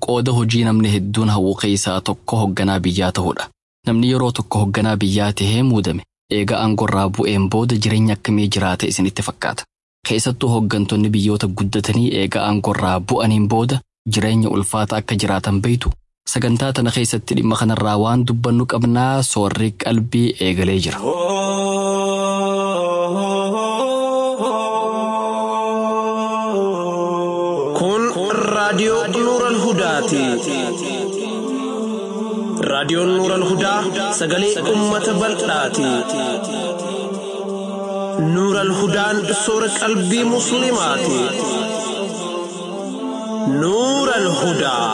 qooda hojii namni hedduun hawwu keessaa tokko hogganaa biyyaa ta'uudha. Namni yeroo tokko hogganaa biyyaa tahee muudame eega aangorraa bu'een booda jireenya akkamii jiraata isinitti fakkaata. Keessattuu hoggantoonni biyyoota guddatanii eega aangorraa bu'aniin booda jireenya ulfaata akka jiraatan beeytu. Sagantaa tana keessatti dhimma kanarraa waan dubbannu qabnaa soorri qalbii eegalee jira. Kun raadiyoo Nuural Hudaati. Raadiyoon Nuural Hudaa sagalee uummata bal'aati. Nuural Hudaan soora qalbii Musliimaati. Nuural Hudaa.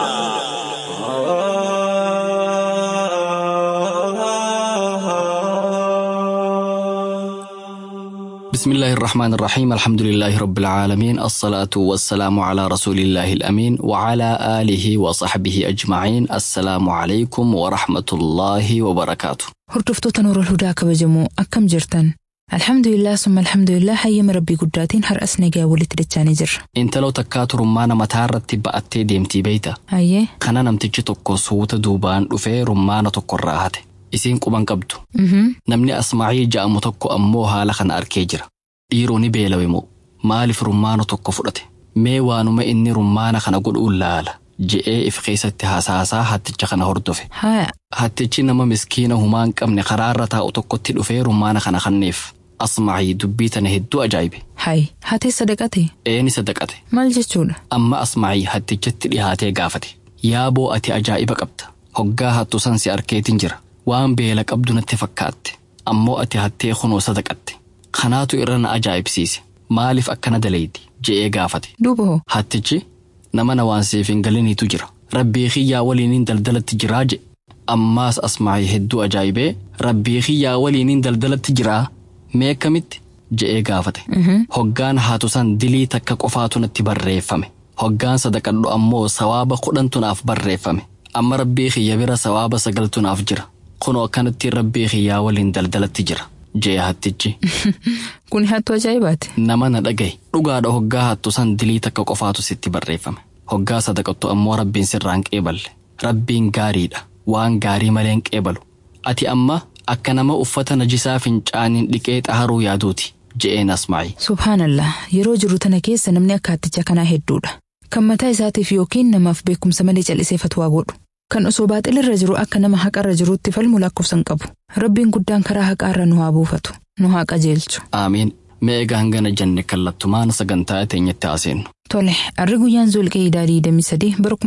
بسم الله الرحمن الرحيم الحمد لله رب العالمين الصلاة والسلام على رسول الله الأمين وعلى آله وصحبه أجمعين السلام عليكم ورحمة الله وبركاته Hordoftoota Nuurul Hudaa kabajamoo akkam jirtan? Alhamdulillah summa alhamdulillah hayyama rabbii guddaatiin har'as nagaa walitti dachaanii jirra. Intaloo takkaa rummaana mataa irratti ba'attee deemtii beeyta. Hayyee? Kana namtichi tokko suuta duubaan dhufee rummaana tokkorraa hate. Isiin quban qabdu. Namni Asmaa'ii ja'amu tokko ammoo haala kana arkee jira. Dhiiroo ni beelawe moo maaliif rummaana tokko fudhate? Mee waanuma inni rummaana kana godhuun laala je'ee if keessatti haasaasaa hatticha kana hordofe. Haaya. Hattichi nama miskiina humaa hin qabne karaarra taa'u tokkotti dhufee rummaana kana kanneef. Asmaa'ii dubbii tana hedduu ajaa'ibe. Hayi. Hatee sadaqate? Eeni sadaqate. Maal jechuudha? Amma Asmaa'ii hattichatti dhihaatee gaafate. Yaaboo ati ajaa'iba qabda. Hoggaa hattu san si arkeetiin jira. Waan beela qabdu natti fakkaatte. Ammoo ati hattee kunoo sadaqatte. Kanaatu irra na ajaa'ibsiise. Maaliif akkana daleeyti? je'ee gaafate. Duuba hoo? Hattichi nama na waan siif hin galiniitu jira. Rabbii kiyyaa waliiniin daldalatti jiraa je. Ammaas Asmaa'ii hedduu ajaa'ibee rabbii kiyyaa waliiniin daldalatti jiraa mee akkamitti je'ee gaafate. Hoggaan haatu san dilii takka qofaatu natti barreeffame. Hoggaan sadaqadhu ammoo sawaaba kudhantu naaf barreeffame. Amma rabbii kiyya bira sawaaba sagaltu naaf jira. Kunoo akkanatti rabbii kiyyaa waliin daldalatti jira. Jee hattichi. Kuni hattuu ajaa'ibaati. Nama na dhagaye. Dhugaadha hoggaa hattu san dilii takka qofaatu sitti barreeffame. Hoggaa sadaqattu ammoo rabbiin sirraan qeeballe. Rabbiin gaariidha. Waan gaarii malee hin qeebalu. Ati amma akka nama uffata najisaa fincaaniin dhiqee xaharuu yaaduuti. Je'een Asmaa'i. Subhaanallah. Yeroo jiru tana keessa namni akka hatticha kanaa hedduudha. Kan mataa isaatiif yookiin namaaf beekumsa malee callisee fatwaa godhu. Kan osoo baaxilirra jiru akka nama haqarra jiruutti falmu lakkoofsan qabu. Rabbiin guddaan karaa haqaarra nu haa buufatu. Nu haa qajeelchu. Aamiin. Mee egaa hangana jenne kallattumaan sagantaa teenyatti haaseennu. Tole, harri guyyaan Zulqee Idaadii 23 bara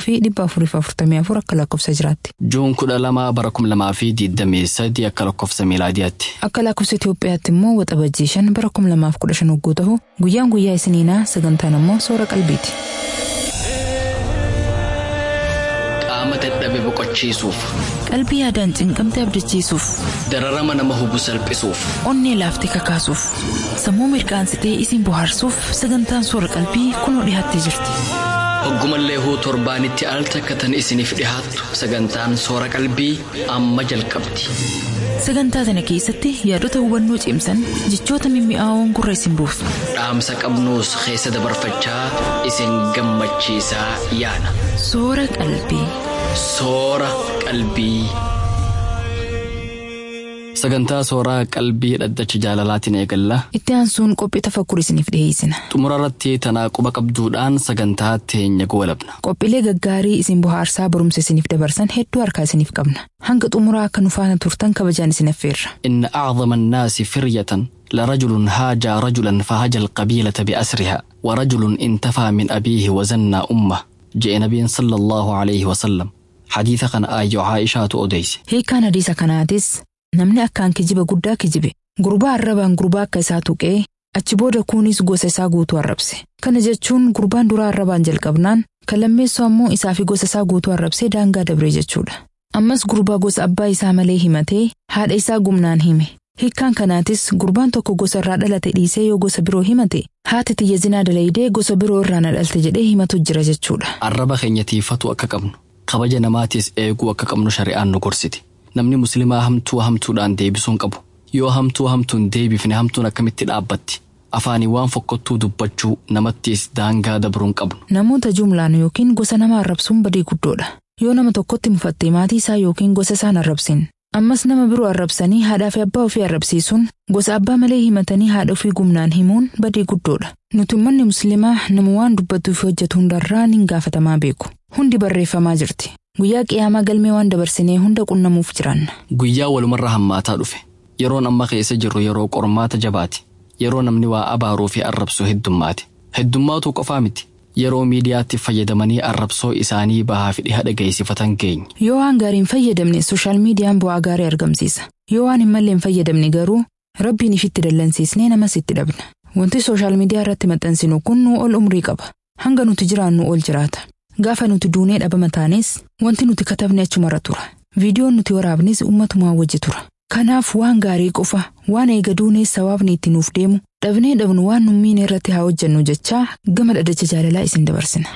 1444 akka lakkoofsa jiraatti. Juun kudha lama bara kum lamaa fi digdamii sadi akka lakkoofsa miilaadiyaatti. Akka lakkoofsa Itoophiyaatti immoo waxabajjii shan bara 2015 hogguu ta'u guyyaan guyyaa isiniinaa sagantaan immoo soora qalbiiti. Qaama dadhabe boqochiisuuf, Qalbii yaadaan cinqamte abdachiisuuf, dararama nama hubu salphisuuf, onnee laaftee kakaasuuf, sammuu mirqaansitee isin bohaarsuuf sagantaan soora qalbii kunoo dhiyaattee jirti. hoggumallee huu torbaanitti al takkatan isiniif dhihaattu sagantaan soora qalbii amma jalqabdi. Sagantaa tana keessatti yaadota hubannoo cimsan jechoota mimmi'aawoon gurra isin buusu. Dhaamsa qabnuus keessa dabarfachaa isin gammachiisaa yaana. Soora qalbii. Soora qalbii. Sagantaa sooraa qalbii dhaddacha jaalalaatiin eegalla. Itti aansuun qophii tafakkur isiniif dhiyeessina. Xumura irratti tanaa quba qabduudhaan sagantaa teenya goolabna. Qophiilee gaggaarii isin bohaarsaa barumsa isiniif dabarsan hedduu harkaa isiniif qabna. Hanga xumuraa akka nu faana turtan kabajaan isin affeerra. إن أعظم الناس فرية لرجل هاجى رجلا فهجى القبيلة بأسرها ورجل انتفى من أبيه وزنى أمه جاء نبي صلى الله عليه وسلم حديث كان آي عائشة أوديس Hiikaan hadiisa kanaatis namni akkaan kijiba guddaa kijibe gurbaa arrabaan gurbaa akka isaa tuqee achi booda kuunis gosa isaa guutuu arrabse. Kana jechuun gurbaan duraa arrabaan jalqabnaan kan lammeessu ammoo isaa fi gosa isaa guutuu arrabsee daangaa dabre jechuudha. Ammas gurbaa gosa abbaa isaa malee himatee haadha isaa gumnaan hime. Hiikkaan kanaatis gurbaan tokko gosa irraa dhalate dhiisee yoo gosa biroo himate haati tiyya zinaa dalaydee gosa biroo irraa na dhalte jedhee himatu jira jechuudha. arraba keenya tiifatu akka qabnu kabaja namaatiis eeguu akka qabnu shari'aan nu gorsiti namni muslimaa hamtuu hamtuudhaan deebisuun qabu yoo hamtuu hamtuun deebifne hamtuun akkamitti dhaabbatti Afaanii waan fokkottuu dubbachuu namattis daangaa dabruun qabnu. Namoota jumlaan yookiin gosa nama arrabsuun badii guddoodha. Yoo nama tokkotti mufattee maatii isaa yookiin gosa isaan arrabsin. Ammas nama biroo arrabsanii haadhaa fi abbaa ofii arrabsiisuun gosa abbaa malee himatanii haadha ofii gumnaan himuun badii guddoodha. Nuti uummanni musliimaa nama waan dubbatuu fi hojjetu hundarraa ni gaafatamaa beeku. Hundi barreeffamaa jirti. Guyyaa qiyaamaa galmee waan dabarsinee hunda qunnamuuf jiranna. Guyyaa walumarra hammaataa dhufe. Yeroon amma keessa jirru yeroo qormaata jabaati. Yeroo namni waa abaaruu fi arrabsu heddummaati. Heddummaatu qofaa miti. Yeroo miidiyaatti fayyadamanii arrabsoo isaanii bahaa fi dhiha dhageessifatan keenya. Yoo waan gaariin fayyadamne sooshaal miidiyaan bu'aa gaarii argamsiisa. Yoo waan hin malleen fayyadamne garuu rabbiin ifitti dallansiisnee namas itti dhabna. Wanti sooshaal miidiyaa irratti maxxansinu kun nuu ol umrii qaba. Hanga nuti jiraannu ol jiraata. Gaafa nuti duunee dhabama taanes wanti nuti katabne achumarra tura. Viidiyoon nuti waraabnes ummatumaa wajji tura. Kanaaf waan gaarii qofa waan eega duunees sawaabni itti nuuf deemu dhabnee dhabnu waan nummiin irratti haa hojjennu jechaa gama dhaddacha jaalalaa isin dabarsina.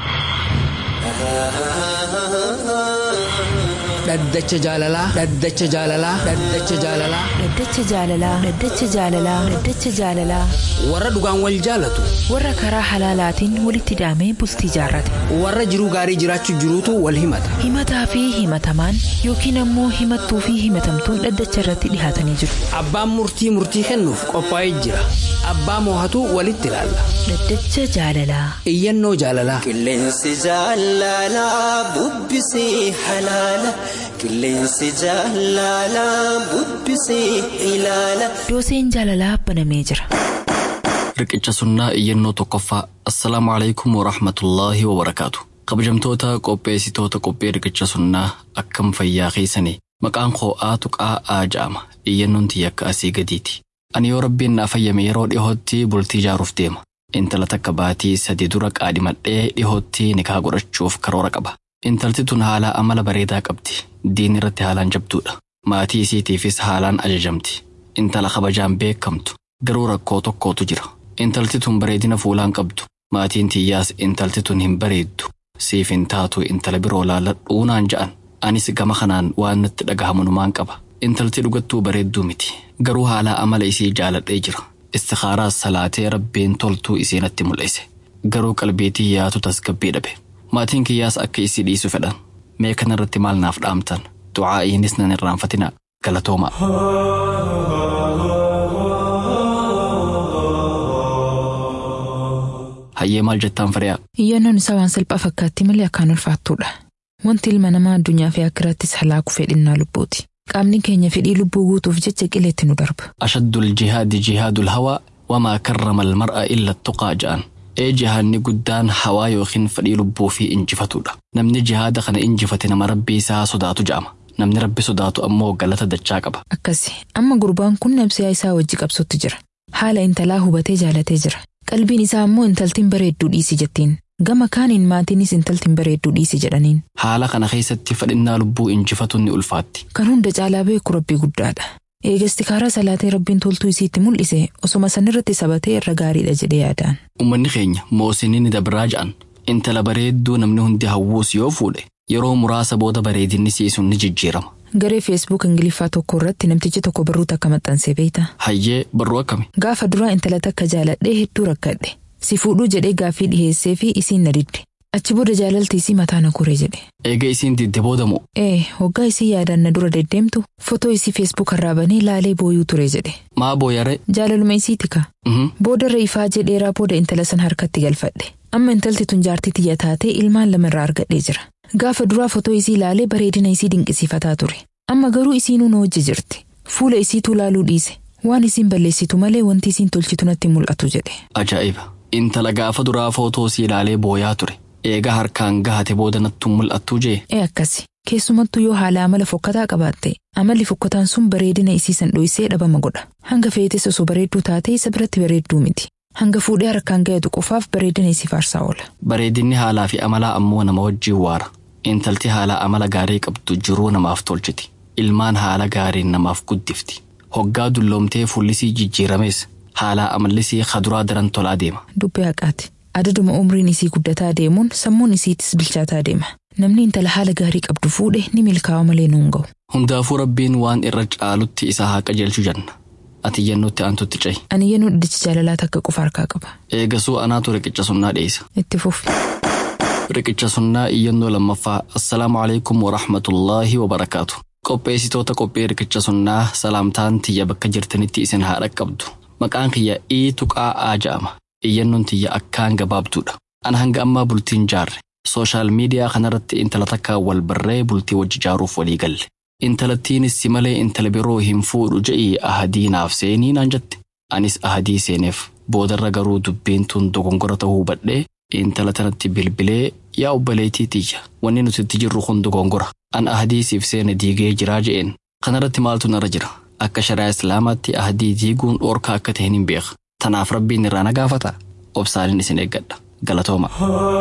Dhaddacha jaalalaa. Dhaddacha jaalalaa. Dhaddacha jaalalaa. Dhaddacha jaalalaa. Dhaddacha jaalalaa. Dhaddacha jaalalaa. Warra dhugaan wal jaalatu. Warra karaa halaalaatiin walitti hidhamee bultii jaarrate. Warra jiruu gaarii jiraachuu jiruutu wal himata. Himataa fi himatamaan yookiin ammoo himattuu fi himatamtuun dhaddacha irratti dhihaatanii jiru. Abbaan murtii murtii kennuuf qophaa'ee jira. Abbaa moohatu walitti ilaalla. Dhaddacha jaalalaa. Iyyannoo jaalalaa. Qilleensi jaalalaa bubbisee halaala. Qilleensi jaalalaa bubbisee ilaala. Dooseen jaalalaa banamee jira. Riqicha sunnaa iyyannoo tokkoffaa. Assalaamu alaikum wa rahmatullaahi wa barakaatu. Kabajamtoota qopheessitoota qophee riqicha sunnaa akkam fayyaa keessanii. Maqaan koo Tuqaa Aa ja'ama. Iyyannoon tiyya akka asii gadiiti. Ani yoo rabbiin naa fayyame yeroo dhihootti bultii ijaaruuf deema. Intala takka baatii sadi dura qaadhimadhee dhihootti nikaa godhachuuf karoora qaba. Intalti tun haala amala bareedaa qabdi. Diin irratti haalaan jabduudha. Maatii isiitiifis haalaan ajajamti. Intala kabajaan beekamtu. Garuu rakkoo tokkootu jira. Intalti tun bareedina fuulaan qabdu. Maatiin tiyyaas intalti tun hin bareeddu. Siif hin taatu intala biroo laalladhuu naan ja'an. Anis gama kanaan waan natti dhagahamunumaan qaba. Intalti dhugattuu bareedduu miti. Garuu haala amala isii jaaladhee jira. Istikaaraas salaatee rabbiin toltuu isii natti mul'ise. Garuu qalbii tiyyaatu tasgabbii dhabe. Maatiin kiyyaas akka isii dhiisu fedhan. Mee kanarratti maal naaf dhaamtan? Du'aa'iinis nan irraanfatina. Galatooma. Hayyee maal jettaan firiyaa? Iyyannoon isaa waan salphaa fakkaatti malee akkaan ulfaattuudha. Wanti ilma namaa addunyaa fi akkirattis halaaku fedhinnaa lubbuuti. Qaamni keenya fedhii lubbuu guutuuf jecha qileetti nu darba. أشد الجهاد جهاد الهوى وما كرم المرء إلا التقى جان ee jihaadni guddaan hawaa yookiin fedhii lubbuu fi injifatudha namni jihaada kana injifate nama rabbii isaa sodaatu ja'ama namni rabbi sodaatu ammoo galata dachaa qaba Akkasi amma gurbaan kun nabsiyaa isaa wajji qabsotti jira. Haala intalaa hubatee jaalatee jira. Qalbiin isaa ammoo intaltiin bareedduu dhiisi jettiin. Gama kaaniin maatiinis intaltiin bareedduu dhiisi jedhaniin. haala kana keessatti fedhinnaa lubbuu injifatuun ni ulfaatti Kan hunda caalaa beeku rabbii guddaadha. Eegasti karaa salaatee rabbiin toltuu isiitti mul'ise osoma sanirratti sabatee irra gaariidha jedhee yaadaan. ummanni keenya moosinni ni dabraa ja'an intala bareedduu namni hundi hawwuus yoo fuudhe yeroo muraasa booda bareedinni siisuun ni jijjiirama Garee feesbuuk ingiliffaa tokko irratti namtichi tokko barruu takka maxxansee beeyta. hayyee barruu akkami Gaafa duraa intala takka jaaladhee hedduu rakkadhe. Si fuudhuu jedhee gaaffii dhiheessee fi isiin na didde. Achi booda jaalalti isii mataa na koree jedhe. eega isiin didde boodamu Ee, hoggaa isii yaadaan na dura deddeemtu fotoo isii feesbuuk irraa banee laalee booyuu ture jedhe. maa booyare Jaalaluma isii tika. Mhm. Booda irra ifaa jedheeraa booda intala san harkatti galfadhe. Amma intalti tun jaartii tiyya taatee ilmaan lama irraa argadhee jira. Gaafa duraa fotoo isii laalee bareedina isii dinqisiifataa ture. Amma garuu isiinuu na wajji jirti. Fuula isiituu laaluu dhiise. Waan isiin balleessitu malee wanti isiin tolchitu natti mul'atu jedhe. ajaa'iba intala gaafa duraa footoo sii ilaalee booyaa ture eega harkaan gahate booda nattu mul'attuu jee Ee akkasi. Keessumattuu yoo haala amala fokkataa qabaatte amalli fokkataan sun bareedina isii san dho'isee dhabama godha. Hanga feetes osoo bareedduu taate isa biratti bareedduu miti. Hanga fuudhee harkaan ga'etu qofaaf bareedina isii faarsaa oola. bareedinni haalaa fi amalaa ammoo nama wajjiin waara intalti haala amala gaarii qabdu jiruu namaaf tolchiti ilmaan haala gaariin namaaf guddifti hoggaa dulloomtee fuullisii jijjiirames haalaa amallisii kaduraa daran tolaa deema Dubbii haqaati. Adaduma umriin isii guddataa deemuun sammuun isiitis bilchaataa deema. Namni intala haala gaarii qabdu fuudhe ni milkaa'a malee nuun ga'u. hundaafuu rabbiin waan irra caalutti isaa haa qajeelchu janna ati iyyannootti aantutti cehi Ani iyyannoo dhaddacha jaalalaa takka qofa harkaa qaba. eegasuu anaatu riqicha sunnaa dhiyeessa Itti fufi. riqicha sunnaa iyyannoo lammaffaa assalaamu alaikum warahmatullaahi wabarakaatu qopheessitoota qophii riqicha sunnaa salaamtaan tiyya bakka jirtanitti isin haa dhaqqabdu maqaan kiyya ii tuqaa aa ja'ama iyyannoon tiyya akkaan gabaabduudha ana hanga ammaa bultiin jaarre sooshaal miidiyaa kanarratti intala takkaa wal barree bultii wajji jaaruuf walii galle intalattiinis si malee intala biroo hin fuudhu je'ii ahadii naaf seenii naan jette anis ahadii seeneef boodarra garuu dubbiin tun dogongora ta'uu hubadhee intala tanatti bilbilee yaa obboleettii tiyya wanni nuti itti jirru kun dogongora an ahadii siif seene diigee jiraa je'een kanarratti maaltu narra jira akka shari'aa islaamaatti ahadii diiguun dhoorkaa akka ta'een hin beeka tanaaf rabbiin irraa na gaafata obsaaliin isin eeggadha galatooma.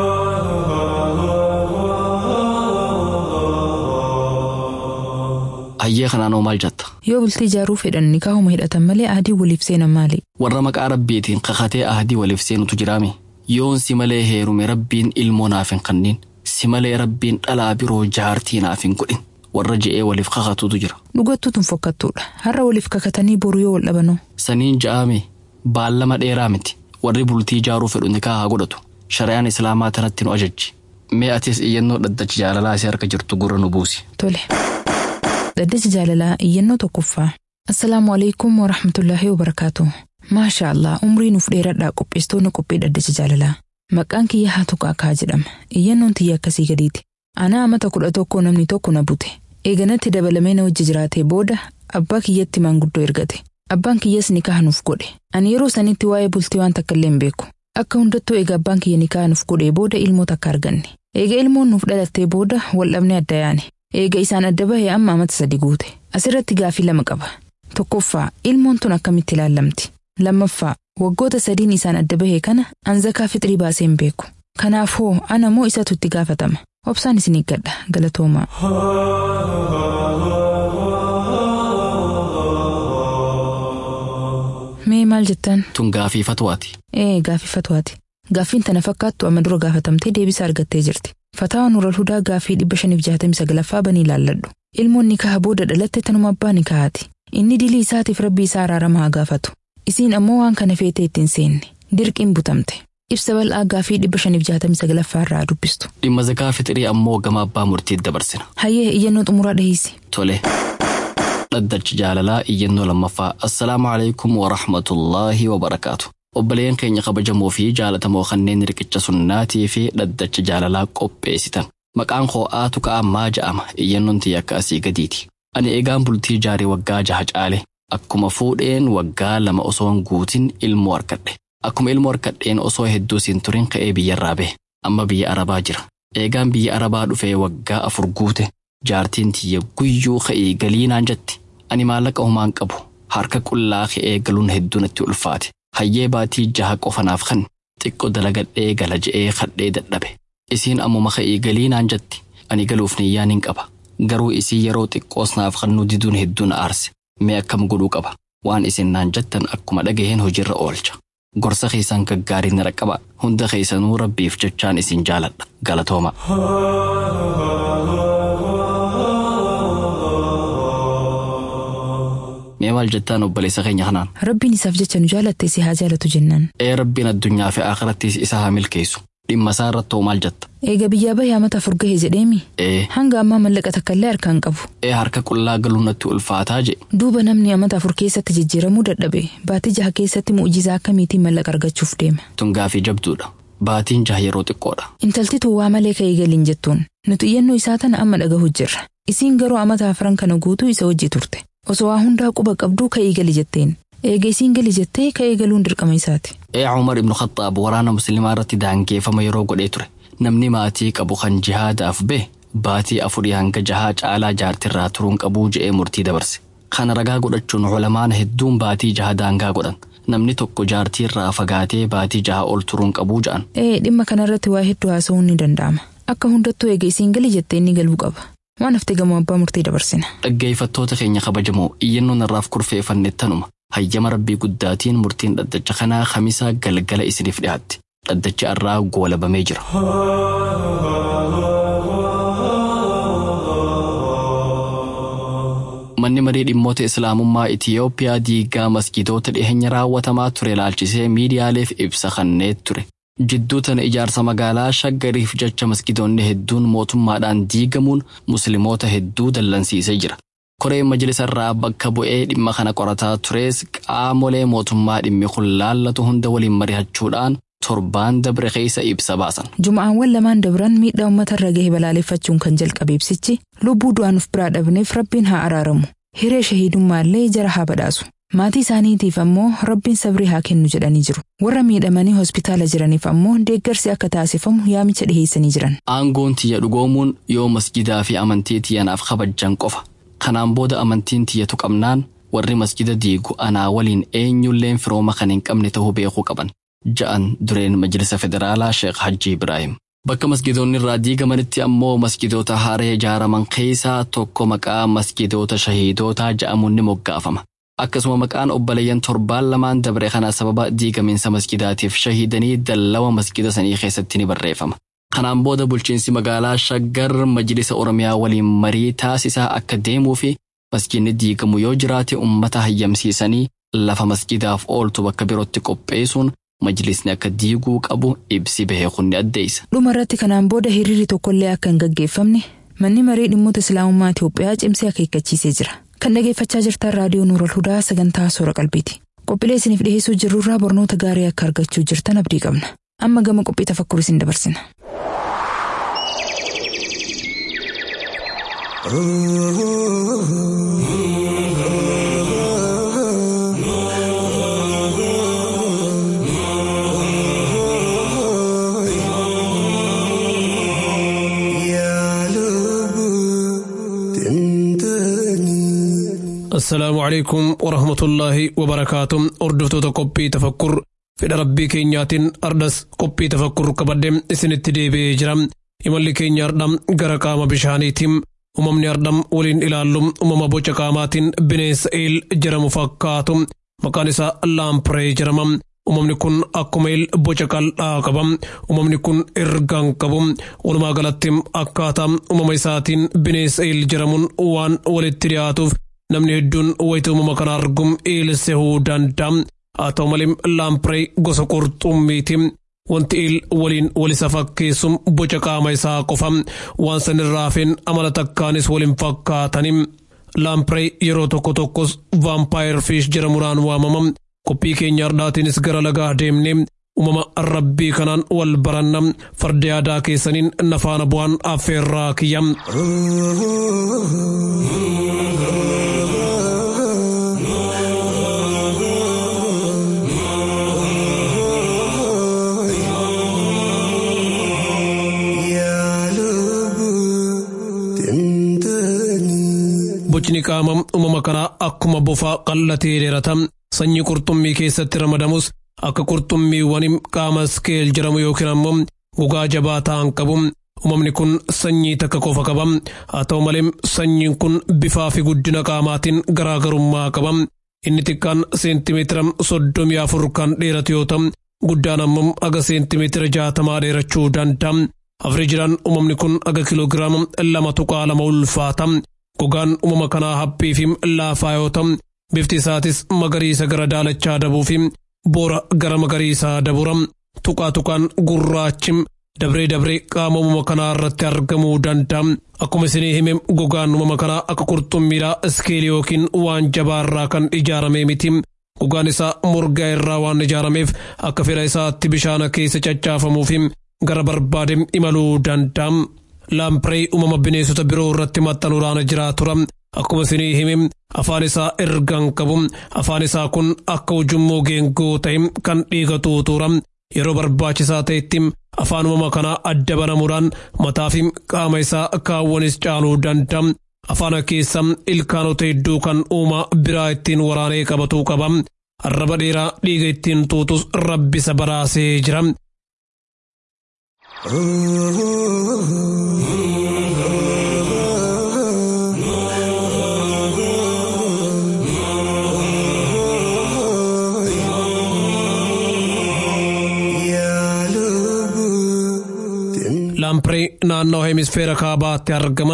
hayyee kanaanoo maal jetta Yoo bultii ijaaruu fedhan nikaahuma hidhatan malee ahadii waliif seenan maali? warra maqaa rabbiitiin kakatee ahadii waliif seenutu jiraami yoon si malee heerume rabbiin ilmoo naaf hin kennin si malee rabbiin dhalaa biroo jaartii naaf hin godhin warra je'ee waliif kakatutu jira Dhugattuu tun fokkattuudha. Har'a waliif kakatanii boru yoo wal dhabanoo. saniin ja'aame baallama dheeraa miti warri bultii ijaaruu fedhu nikaa haa godhatu shari'aan islaamaa tanatti nu ajajji mee atis iyyannoo dhaddachi jaalalaa isii harka jirtu gurra nu buusi Tole. Dhaddacha jaalalaa iyyannoo tokkoffaa. Assalaamu alaikum wa rahmatullaahi wa barakaatu. Maasha Allah umrii nuuf dheeradhaa qopheessitoonni qophii dhaddacha jaalalaa. Maqaan kiyya haa tuqaa kaa jedhama. Iyyannoon tiyya akkasii gadiiti. Anaa amata kudha tokko namni tokko na bute. Eeganatti dabalamee na wajji jiraatee booda abbaa kiyyatti maanguddoo ergate. Abbaan kiyyas nikaa nuuf godhe. Ani yeroo sanitti waa'ee bultii waan takka illee hin beeku. Akka hundattuu eega abbaan kiyya nikaa nuuf godhee booda ilmoo takka arganne. Eega ilmoon nuuf dhalattee booda wal dhabnee adda yaane. Eega isaan adda bahee amma amata sadi guute. Asirratti gaafii lama qaba. Tokkoffaa ilmoon tun akkamitti ilaallamti? Lammaffaa waggoota sadiin isaan adda bahee kana an zakaa fixrii baasee hin beeku. Kanaaf hoo ana moo isatu itti gaafatama? Obsaan isin eeggadha galatoomaa. Mee maal jettan? tun gaafii fatwaati Ee gaafii fatwaati. Gaaffiin tana fakkaattu amma dura gaafatamtee deebisaa argattee jirti. Fataawaa Nural Hudaa gaaffii 569 banii ilaalladhu. Ilmoon nikaha booda dhalatte tanuma abbaa nikahaati. Inni dilii isaatiif rabbi isaa araarama haa gaafatu. Isiin ammoo waan kana feetee ittiin seenne. Dirqiin butamte. Ibsa bal'aa gaaffii 569 irraa dubbistu. dhimma zakaa fixrii ammoo gama abbaa murtiitti dabarsina Hayyee iyyannoo xumuraa dhiheessi. tole dhaddachi jaalalaa iyyannoo lammaffaa assalaamu alaikum warahmatullaahi wabarakaatu obboleen keenya kabajamoo fi jaalatamoo kanneen riqicha sunnaatii fi dhaddacha jaalalaa qopheessitan maqaan koo'aa tuqaa maa ja'ama iyyannoon tiyya akka asii gadiiti ani eegaan bultii jaarii waggaa jaha caale akkuma fuudheen waggaa lama osoo hin guutin ilmoo harkadhe akkuma ilmoo harkadheen osoo hedduu siin turin ka'ee biyyarraa bahe amma biyya arabaa jira eegaan biyya arabaa dhufee waggaa afur guute jaartiin tiyya guyyuu ka'ee galiinaan jetti ani maallaqa humaan qabu harka qullaa ka'ee galuun hedduu natti ulfaate hayyee baatii jaha qofanaaf kan xiqqoo dalagadhee gala je'ee kadhee dadhabe isiin ammuma ka'ee galiinaan jetti ani galuuf niyyaan hin qaba garuu isii yeroo xiqqoos naaf kannuu diduun hedduun aarse mee akkam godhuu qaba waan isin naan jettan akkuma dhagaheen hojiirra oolcha gorsa keessan gaggaarii na dhaqqaba hunda keessanuu rabbiif jechaan isin jaaladha galatooma. Mee maal jettaan obboleessa keenya kanaan? Rabbiin isaaf jecha nu jaalatte si haa jaalatu jennaan. Ee rabbiin addunyaa fi akhirattis isa haa milkeessu. Dhimma isaa irratti hoo maal jetta? Eega biyyaa bahee amata afur gahe jedheemi. Ee, Hanga ammaa mallaqa takka illee harkaan qabu. ee harka qullaa galuun natti ulfaataa je. Duuba namni amata afur keessatti jijjiiramuu dadhabe baatii jaha keessatti mu'ujizaa akkamiitiin mallaqa argachuuf deema. Tun gaafii jabduudha. Baatiin jaha yeroo xiqqoodha. Intalti tun waa malee ka'ee galiin jettuun nuti iyyannoo isaa tana amma dhagahu jirra. Isiin garuu amata afran kana guutuu isa wajji turte. Osoo waa hundaa quba qabduu ka'ee gali jetteen. Eega isiin gali jettee ka'ee galuun dirqama isaati. Ee Umar ibnu Khattaab waraana musliimaa irratti daangeeffama yeroo godhee ture. Namni maatii qabu kan jihaadaaf bee baatii afurii hanga jahaa caalaa jaartirraa turuun qabuu je'ee murtii dabarse. Kana ragaa godhachuun culamaan hedduun baatii jaha daangaa godhan. Namni tokko jaartiirraa fagaatee baatii jaha ol turuun qabuu ja'an. Ee dhimma kanarratti waa hedduu haasa'uun ni danda'ama. Akka hundattuu eega isiin gali jettee inni galuu qaba. Waan hafte gamoo abbaa murtii dabarsina. Dhaggeeffattoota keenya kabajamoo iyyannoon irraaf kurfeeffanne tanuma. Hayyama rabbii guddaatiin murtiin dhaddacha kanaa kamisaa galgala isiniif dhiyaatti. Dhaddachi irraa goolabamee jira. manni marii dhimmoota islaamummaa Itiyoophiyaa diigaa masgidoota dhiheenya raawwatamaa ture ilaalchisee miidiyaaleef ibsa kenneet ture. Jidduu tana ijaarsa magaalaa shaggariif jecha masgidoonni hedduun mootummaadhaan diigamuun musliimoota hedduu dallansiisee jira. Koreen majlisa irraa bakka bu'ee dhimma kana qorataa tures qaamolee mootummaa dhimmi kun laallatu hunda waliin mari'achuudhaan torbaan dabre keessa ibsa baasan. Juma'aawwan lamaan dabran miidhaa uummata irra gahe balaaleffachuun kan jalqabe ibsichi lubbuu du'aanuuf biraa dhabneef rabbiin haa araaramu. Hiree shahiidummaa illee jara haa badhaasu. Maatii isaaniitiif ammoo rabbiin sabrii haa kennu jedhanii jiru. Warra miidhamanii hospitaala jiraniif ammoo deeggarsi akka taasifamu yaamicha dhiheessanii jiran. Aangoon tiyya dhugoomuun yoo masgidaa fi amantii tiyyanaaf kabajjan qofa. Kanaan booda amantiin tiyyatu qabnaan warri masgida diigu anaa waliin eenyulleen firooma kan hin qabne ta'uu beekuu qaban. Ja'an dureen majlisa federaalaa Sheekh Hajji Ibrahim. Bakka masgidoonni irraa diigamanitti ammoo masgidoota haaree ijaaraman keessaa tokko maqaa masgidoota shahiidootaa ja'amuun ni moggaafama. Akkasuma maqaan obboleeyyan torbaan lamaan dabre kana sababa diigamiinsa masgidaatiif shahiidanii dallawa masgida sanii keessatti ni barreeffama. Kanaan booda bulchiinsi magaalaa Shaggar majlisa Oromiyaa waliin marii taasisaa akka deemuu fi masgidni diigamu yoo jiraate uummata hayyamsiisanii lafa masgidaaf ooltu bakka birootti qopheessuun majlisni akka diiguu qabu ibsi bahee kun ni addeessa. Dhuma irratti kanaan booda hiriirri tokkollee akka hin gaggeeffamne manni marii dhimmoota islaamummaa Itoophiyaa cimsee akeekkachiisee jira. Kan dhageeffachaa jirtan raadiyoo Nuural Hudaa sagantaa soora qalbiiti. Qophiilee isiniif dhiyeessuu jirrurraa barnoota gaarii akka argachuu jirtan abdii qabna. Amma gama qophii tafakkur isin dabarsina. السلام عليكم ورحمة الله وبركاته أردفتو تقبي تفكر fedha rabbii keenyaatiin ardas qophii tafakkur qabadde isinitti deebi'ee jira imalli keenya ardham gara qaama bishaaniitiin uumamni ardham waliin ilaallu uumama boca qaamaatiin bineensa eel jedhamu fakkaatu maqaan isaa laampree jedhama uumamni kun akkuma eel boca qal'aa qaba uumamni kun ergaan qabu walumaa galatti akkaataa uumama isaatiin bineensa eel jedhamuun waan walitti dhiyaatuuf namni hedduun wayita uumama kana argum eel sehuu danda'a. haa ta'u malee laampree gosa qurxummiiti wanti eel waliin walisa fakkeessum boca qaama isaa qofa waan san irraa hafeen amala takkaanis waliin fakkaatani laampree yeroo tokko tokkos vaampaayir fiish jedhamuudhaan waamama qophii keenya har'aatiinis gara lagaa deemnee uumama rabbii kanaan wal baranna farda yaadaa keessaniin nafaana bu'aan affeerraa kiyya. bocni qaama uumama kanaa akkuma bofaa qal'atee dheerata sanyii qurxummii keessatti ramadamus akka qurxummiiwwan qaama skeel jedhamu yookiin ammoo gogaa jabaa ta'an qabu uumamni kun sanyii takka qofa qaba haa ta'u malee sanyiin kun bifaa fi guddina qaamaatiin garaagarummaa qaba inni xiqqaan seentimeetira soddomii afur kan dheeratu yoo ta'u guddaan ammoo aga seentimeetira jaatamaa dheerachuu danda'a afreejidhaan uumamni kun aga kiloogiraama lama tuqaa lama ulfaata gogaan uumama kanaa haphii fi laafaa yoo ta'u bifti isaatis magariisa gara daalachaa dabuu fi boora gara magariisaa dabura tuqaa tuqaan gurraachi dabree dabree qaama uumama kanaa irratti argamuu danda'a akkuma isinii hime gogaan uumama kanaa akka qurxummiidhaa iskeelii yookiin waan jabaarraa kan ijaarame miti gogaan isaa morgaa irraa waan ijaarameef akka fedha isaatti bishaana keessa caccaafamuuf gara barbaade imaluu danda'a. laampree uumama bineensota biroo irratti maxxanuudhaan jiraatu akkuma isinii hime afaan isaa ergaan qabu afaan isaa kun akka ujummoo geengoo ta'e kan dhiiga tuutuura yeroo barbaachisaa ta'etti afaan uumama kanaa adda banamuudhaan mataa fi qaama isaa kaawwanis caaluu danda'a. afaan keessa ilkaanota hedduu kan uumaa biraa ittiin waraanee qabatuu qaba. arraba dheeraa dhiiga ittiin tuutus rabbisa baraasee jira. laampree naannoo hemisfeera kaabaatti argama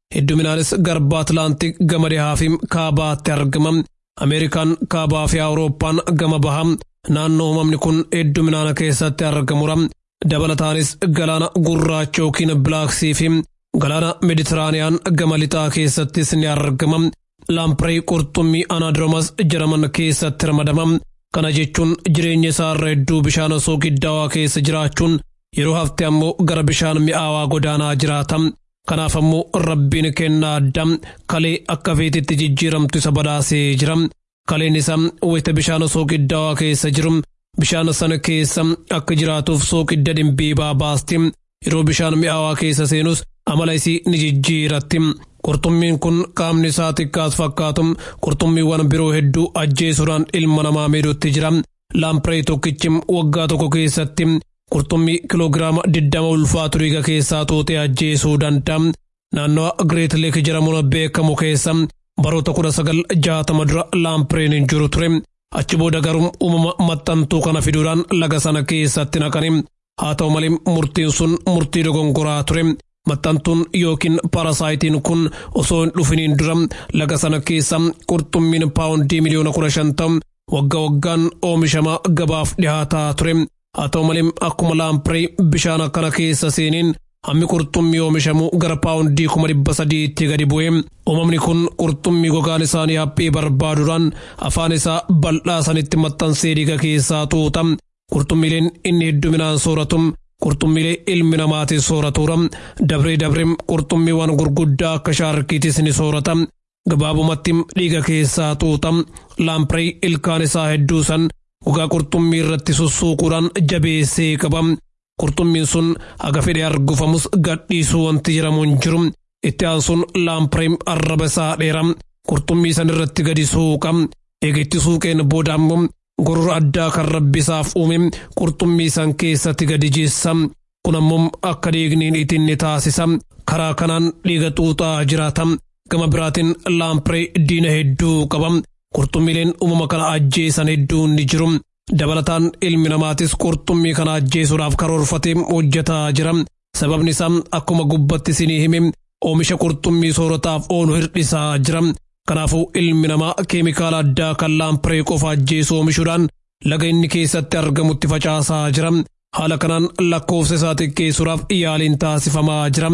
hedduminaanis garba Atlaantik gama dhihaa fi kaabaatti argama. Ameerikaan kaabaa fi Awurooppaan gama baha. Naannoo uumamni kun hedduminaana keessatti argamura. Dabalataanis galaana gurraacha yookiin bilaaksii fi galaana Meditiraaniyaan gama lixaa keessattis ni argama. Laamprey qurxummii anaadromas jedhaman keessatti ramadama. Kana jechuun jireenya isaarra hedduu bishaan soogiddaawaa keessa jiraachuun yeroo hafte ammoo gara bishaan mi'aawaa godaanaa jiraata. Kanaaf ammoo rabbiin kennaa adda kalee akka feetitti jijjiiramtu isa badhaasee jira. Kaleen isaa wayita bishaan soogiddaawaa keessa jiru bishaan sana keessa akka jiraatuuf soogidda dhimbiibaa baasti. Yeroo bishaan mi'aawaa keessa seenus amala isii ni jijjiiratti. Qurxummiin kun qaamni isaa xiqqaas fakkaatu qurxummiiwwan biroo hedduu ajjeesuudhaan ilma namaa miidhutti jira. Laamprey tokkichi waggaa tokko keessatti qurxummii kiloogiraama diddama ulfaatu dhiiga keessaa xuuxee ajjeesuu danda'a. Naannoo Greet Leek jedhamuun beekamu keessa baroota kudha sagal jaatama dura laampreen hin jiru ture. Achi booda garuu uumama maxxantuu kana fiduudhaan laga sana keessatti naqani. Haa ta'u malee murtiin sun murtii dogongoraa ture. Maxxantuun yookiin parasaayitiin kun osoo hin dhufiniin dura laga sana keessa qurxummiin paawundii miliyoona kudha shan ta'u waggaa waggaan oomishamaa gabaaf dhihaataa ture. Haa ta'u malee akkuma laampree bishaan akkana keessa seeniin hammi qurxummii oomishamu gara paawundii kuma dhibba sadiitti gadi bu'e. Uumamni kun qurxummii gogaan isaanii haphii barbaaduudhaan afaan isaa bal'aa sanitti maxxansee dhiiga keessaa xuuxa. Qurxummiileen inni hedduminaan sooratu qurxummiilee ilmi namaatiin sooratuura. Dabree dabree qurxummiiwwan gurguddaa akka shaarkiitis ni soorata. Gabaabumatti dhiiga keessaa xuuxa. Laampree ilkaan isaa hedduu san gogaa qurxummii irratti sussuuquudhaan jabeessee qaba. Qurxummiin sun haga fedhe argufamus gadhiisuu wanti jedhamu hin jiru. Itti aansuun laampree arraba isaa dheera. Qurxummii san irratti gadi suuqa. Eega itti suuqeen booda ammoo gorora addaa kan rabbisaaf uume qurxummii san keessatti gadi jeessa. Kun ammoo akka dhiigniin ittiin ni taasisa. Karaa kanaan dhiiga xuuxaa jiraata. Gama biraatiin laampree diina hedduu qaba. Qurxummiileen uumama kana ajjeesan hedduun ni jiru. Dabalataan ilmi namaatis qurxummii kana ajjeesuudhaaf karoorfatee hojjetaa jira. Sababni isaa akkuma gubbatti isinii hime oomisha qurxummii soorataaf oolu hir'isaa jira. Kanaafuu ilmi namaa keemikaala addaa kan laampree qofa ajjeesu oomishuudhaan laga inni keessatti argamutti facaasaa jira. Haala kanaan lakkoofsa isaa xiqqeessuudhaaf yaaliin taasifamaa jira.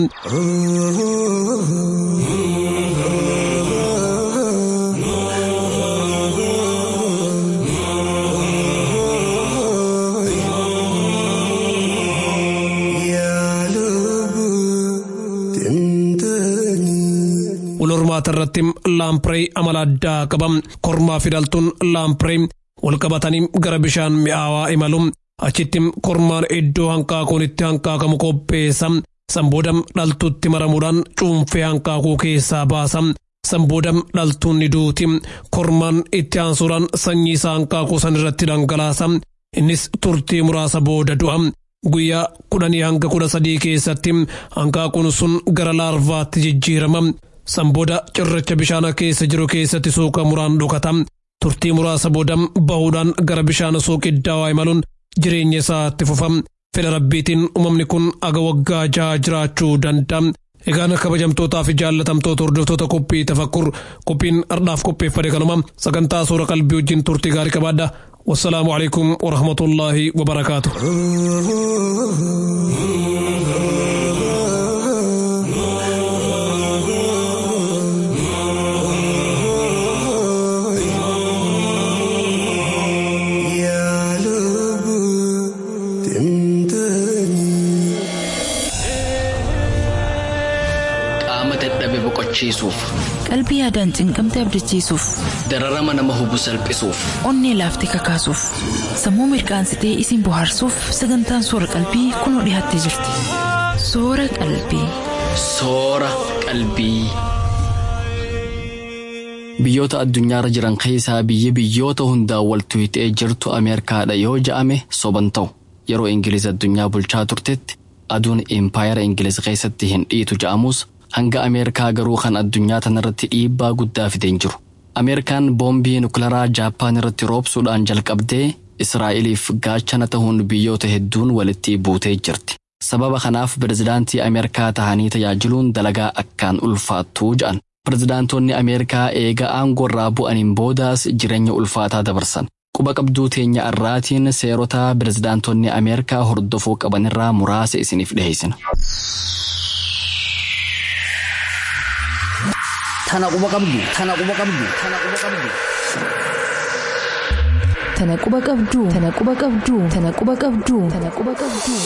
Wal hormaata irratti laampree amala addaa qaba. Kormaa fi dhaltuun laampree wal qabatanii gara bishaan mi'aawaa imalu. Achitti kormaan iddoo hanqaaquun itti hanqaaqamu qopheessa. Sanbooda dhaltuutti maramuudhaan cuunfee hanqaaquu keessaa baasa. Sanbooda dhaltuun ni duuti. Kormaan itti aansuudhaan sanyii isaa hanqaaquu san irratti dhangalaasa. Innis turtii muraasa booda du'a. Guyyaa kudhanii hanga kudha sadii keessatti hanqaaquun sun gara laarvaatti jijjiirama. Sanbooda cirracha bishaan keessa jiru keessatti suuqa muraan dhokata. Turtii muraasa booda bahuudhaan gara bishaan suuqiddaawaa imaluun jireenya isaatti fufa. Fedha rabbiitiin uumamni kun aga waggaa jaha jiraachuu danda'a. Egaan kabajamtootaa fi jaallatamtoota hordoftoota qophii tafakkur qophiin ardhaaf qopheeffate kanuma sagantaa suura qalbii wajjin turtii gaarii qabaadha. والسلام عليكم ورحمة الله وبركاته qaama dadhabe boqochiisuuf qalbii yaadaan cinqamte abdachiisuuf dararama nama hubu salphisuuf onnee laaftee kakaasuuf sammuu mirqaansitee isin bohaarsuuf sagantaan soora qalbii kunoo dhiyaattee jirti soora qalbii. soora qalbii. Biyyoota addunyaarra jiran keessaa biyyi biyyoota hundaan wal tuyxee jirtu Ameerikaadha yoo ja'ame soban ta'u yeroo Ingiliz addunyaa bulchaa turtetti aduun impaayera Ingiliz keessatti hin dhiitu ja'amus hanga Ameerikaa garuu kan addunyaa tanarratti dhiibbaa guddaa fideen jiru. Ameerikaan boombii nukleeraa Jaappaan irratti roobsuudhaan jalqabdee Israa'eliif gaachana ta'uun biyyoota hedduun walitti buutee jirti. Sababa kanaaf pirezidaantii Ameerikaa tahanii tajaajiluun dalagaa akkaan ulfaattuu ja'an. Pirezidaantonni Ameerikaa eega aangorraa bu'aniin boodaas jireenya ulfaataa dabarsan. Quba qabduu teenya irraatiin seerota pirezidaantonni Ameerikaa hordofuu qabanirraa muraasa isiniif dhiheessina. Tana quba qabdu. Tana quba qabdu. Tana quba qabdu. Tana quba qabduu. Tana quba qabduu. Tana quba qabduu. Tana quba qabduu.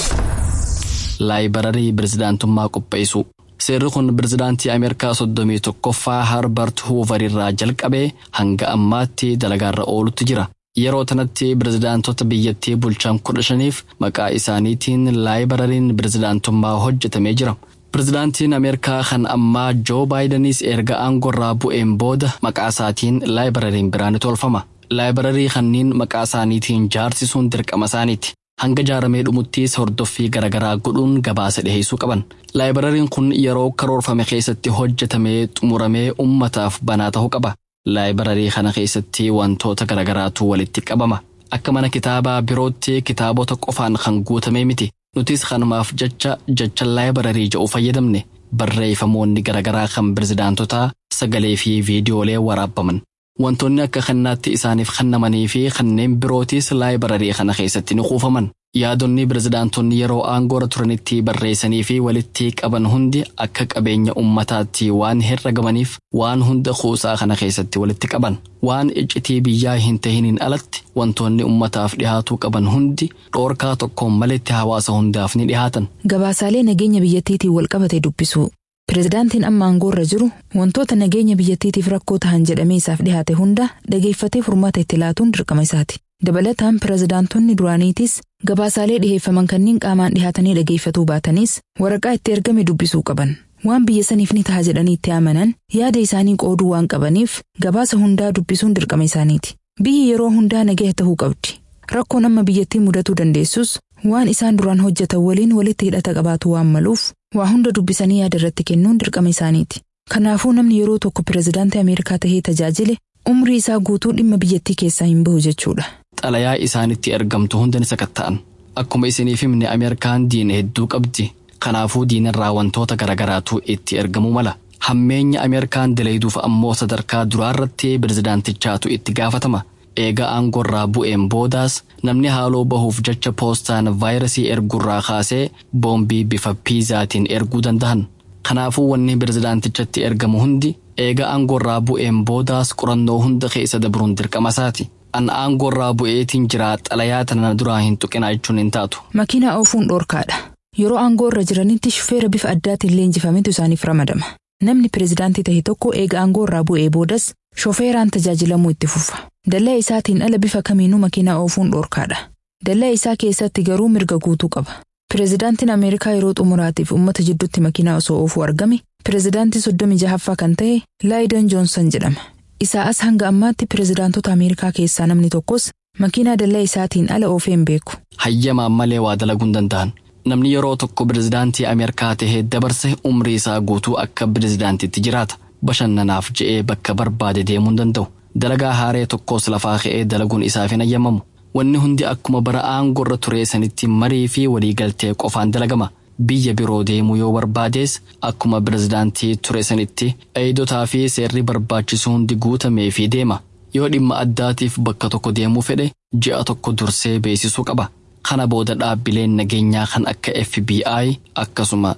Laayibararii pirezidaantummaa qopheessuu. Seerri kun pirezidaantii Ameerikaa soddomii tokkoffaa Harbert Hoover irraa jalqabee hanga ammaatti dalagaarra oolutti jira. Yeroo tanatti pirezidaantota biyyattii bulchan kudha shaniif maqaa isaaniitiin laayibarariin pirezidaantummaa hojjetamee jira. Pirezidaantiin Ameerikaa kan ammaa Joo Baayidenis erga aangorraa bu'een booda maqaa isaatiin laayibarariin biraan ni tolfama. Laayibararii kanneen maqaa isaaniitiin jaarsisuun dirqama isaaniiti. Hanga jaaramee dhumuttis hordoffii garaagaraa godhuun gabaasa dhiheessuu qaban. Laayibarariin kun yeroo karoorfame keessatti hojjetamee xumuramee ummataaf banaa ta'uu qaba. Laayibararii kana keessatti wantoota garaagaraatu walitti qabama. Akka mana kitaabaa birootti kitaabota qofaan kan guutamee miti. Nutis kanumaaf jecha jecha laayibararii jedhu fayyadamne. Barreeffamoonni garaagaraa kan pirezidaantotaa sagalee fi viidiyoolee waraabbaman. Wantoonni akka kannaatti isaaniif kennamanii fi kanneen birootis laayibararii kana keessatti ni kuufaman. Yaadonni pirezidaantonni yeroo aangoora turanitti barreessanii fi walitti qaban hundi akka qabeenya ummataatti waan herragamaniif waan hunda kuusaa kana keessatti walitti qaban. Waan iccitii biyyaa hin tahiniin alatti wantoonni ummataaf dhihaatuu qaban hundi dhoorkaa tokkoon maletti hawaasa hundaaf ni dhihaatan. Gabaasaalee nageenya biyyattiitiin walqabate dubbisuu. Pireezidaantiin amma aangoorra jiru wantoota nageenya biyyattiitiif rakkoo tahan jedhamee isaaf dhihaate hunda dhageeffatee furmaata itti laatuun dirqama isaati. Dabalataan pireezidaantonni duraaniitis gabaasaalee dhiheeffaman kanneen qaamaan dhihaatanii dhageeffatuu baatanis waraqaa itti ergame dubbisuu qaban. Waan biyya saniif ni taha jedhanii itti amanan yaada isaanii qooduu waan qabaniif gabaasa hundaa dubbisuun dirqama isaaniiti. Biyyi yeroo hundaa nagaya tahuu qabdi. Rakkoon amma biyyattii mudatuu dandeessus waan isaan duraan hojjetan waliin walitti hidhata qabaatu waan maluuf waa hunda dubbisanii yaada irratti kennuun dirqama isaaniiti. Kanaafuu namni yeroo tokko pireezidaantii Ameerikaa tahee tajaajile umrii isaa guutuu dhimma biyyattii keessaa hin bahu jechuudha. Xalayaa isaanitti ergamtu hunda ni sakatta'an. Akkuma isiniif himne Ameerikaan diina hedduu qabdi. Kanaafuu diinarraa wantoota garaagaraatu itti ergamuu mala. Hammeenya Ameerikaan daleeduuf ammoo sadarkaa duraarratti pireezidaantichaatu itti gaafatama. Eega aangorraa bu'een boodaas namni haaloo bahuuf jecha poostaan vaayirasii ergurraa kaasee boombii bifa piizaatiin erguu danda'an. Kanaafuu wanni pireezidaantichatti ergamu hundi eega aangorraa bu'een boodaas qorannoo hunda keessa dabruun dirqama isaati. An aangorraa bu'eetiin jira xalayaa tana duraa hin tuqinaa jechuun hin taatu. Makiinaa oofuun dhoorkaadha. Yeroo aangoorra jiranitti shufeera bifa addaatiin leenjifametu isaaniif ramadama. Namni pireezidaantii tahe tokko eega aangoorraa bu'ee boodas shofeeraan tajaajilamuu itti fufa. Dallaa isaatiin ala bifa kamiinuu makiinaa oofuun dhoorkaadha. Dallaa isaa keessatti garuu mirga guutuu qaba. Pireezidaantiin Ameerikaa yeroo xumuraatiif uummata jidduutti makiinaa osoo oofuu argame, pireezidaantii soddomii jahaffaa kan ta'e Laayidon Joonsan jedhama. Isaa as hanga ammaatti pireezidaantota Ameerikaa keessaa namni tokkos makiinaa dallaa isaatiin ala oofee hin beeku. Hayyamaan malee waa dalaguu hin danda'an. Namni yeroo tokko pireezidaantii Ameerikaa tahee dabarse umrii isaa guutuu akka pireezidaantitti jiraata. Bashannanaaf je'ee bakka barbaade deemuu hin danda'u. Dalagaa haaree tokkos lafaa ka'ee dalaguun isaaf hin ayyamamu. Wanni hundi akkuma bara aangorra turee sanitti marii fi waliigaltee qofaan dalagama. Biyya biroo deemuu yoo barbaadees akkuma pireezidaantii ture sanitti eeyidotaa fi seerri barbaachisu hundi guutamee fi deema. Yoo dhimma addaatiif bakka tokko deemuu fedhe ji'a tokko dursee beeksisuu qaba. Kana booda dhaabbileen nageenyaa kan akka FBI akkasuma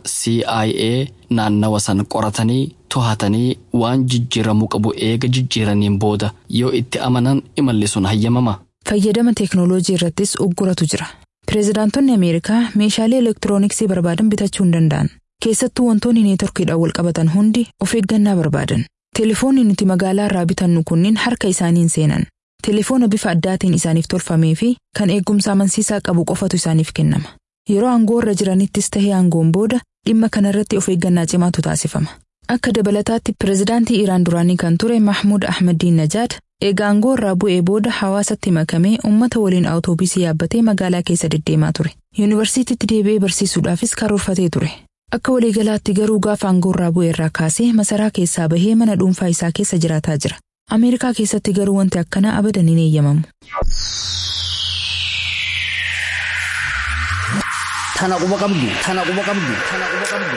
CIA naannawa san qoratanii to'atanii waan jijjiiramuu qabu eega jijjiiraniin booda yoo itti amanan imalli sun hayyamama. Fayyadama teeknooloojii irrattis ugguratu jira. Pireezidaantonni Ameerikaa meeshaalee elektirooniksii barbaadan bitachuu hin danda'an. Keessattuu wantoonni neetworkiidhaan wal qabatan hundi of eeggannaa barbaadan. Telefoonni nuti magaalaa irraa bitannu kunniin harka isaaniin seenan. Telefoona bifa addaatiin isaaniif tolfamee fi kan eegumsa amansiisaa qabu qofatu isaaniif kennama. Yeroo aangoo irra jiranittis tahee aangoon booda dhimma kanarratti of eeggannaa cimaatu taasifama. Akka dabalataatti pireezidaantii Iraan duraanii kan ture Mahmud Ahmadiin Najaad eega aangoo irraa bu'ee booda hawaasatti makamee uummata waliin awutoobisii yaabbatee magaalaa keessa deddeemaa ture. Yuunivarsiitiitti deebi'ee barsiisuudhaafis karoorfatee ture. Akka waliigalaatti garuu gaafa aangoo irraa bu'ee irraa kaasee masaraa keessaa bahee mana dhuunfaa isaa keessa jiraataa jira. Ameerikaa keessatti garuu wanti akkanaa abadan hin eeyyamamu. Tana quba qabdu. Tana quba qabdu. Tana quba qabdu.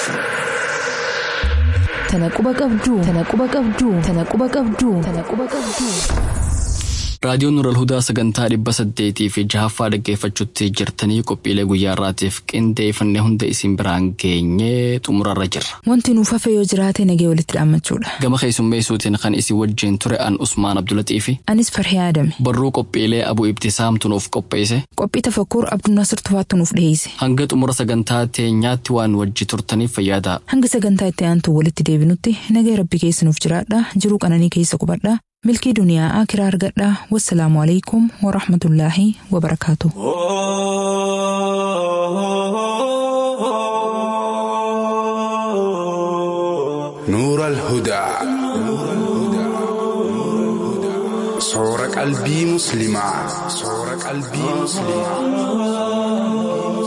Tana quba qabduu. Tana quba qabduu. Tana quba qabduu. Tana quba qabduu. Raadiyoon Nural Hudaa sagantaa dhibba saddeetii fi jahaffaa dhaggeeffachuutti jirtanii qophiilee guyyaa irraatiif qindeeffannee hunda isin biraan geenyee xumurarra jirra. Wanti nuuf hafe yoo jiraate nagee walitti dhaammachuudha. Gama keessummeessuutiin kan isin wajjin ture an Usmaan Abdulaxii fi Anis farhee yaadame. barruu qophiilee Abuu Ibtisaamtu nuuf qopheesse Qophii tafakkuur Abdunnasir Tufaattu nuuf dhiyeesse. hanga xumura sagantaa teenyaatti waan wajji turtaniif fayyadaa. Hanga sagantaa itti aantu walitti deebinutti nagee rabbi keessa nuuf jiraadha. Jiruu qananii keessa qubadha. Milkii duniyaa akiraa argadha. Wassalaamu alaikum wa rahmatullaahi wa barakaatu. نور الهدى صور قلبي مسلمة صور قلبي مسلمة